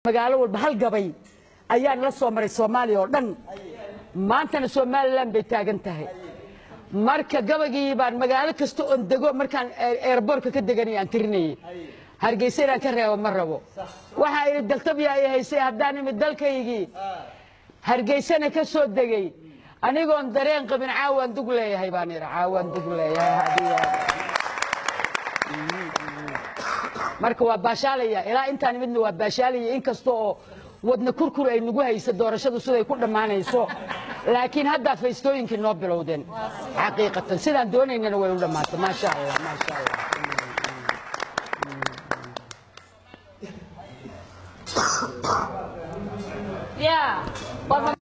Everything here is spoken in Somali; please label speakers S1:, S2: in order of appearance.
S1: magaalo walba hal gabay ayaan la soo maray soomaaliya oo dhan maantana somalilan bay taagan tahay marka gabaygii baan magaalo kasta oon dego markaan eerboorka ka deganay aan tirinayay hargeysa inaan ka reebo ma rabo waxaa idhi daltabya ay haysay haddaan imid dalkaygii hargeysana ka soo degay anigoon dareen qabin caawaan dug leeyahay baan idhi caawaan dug leeyahay hadiya marka waa baashaalaya ilaa intaan midna waa baashaalaya inkasta oo wadna kurkur ay nagu haysa doorashadu siday ku dhammaanayso laakiin haddaa faystooyinkii noo bilowdeen xaqiiqatan sidaan doonaynana way u dhammaatay maasha allah maasha allah
S2: Yeah.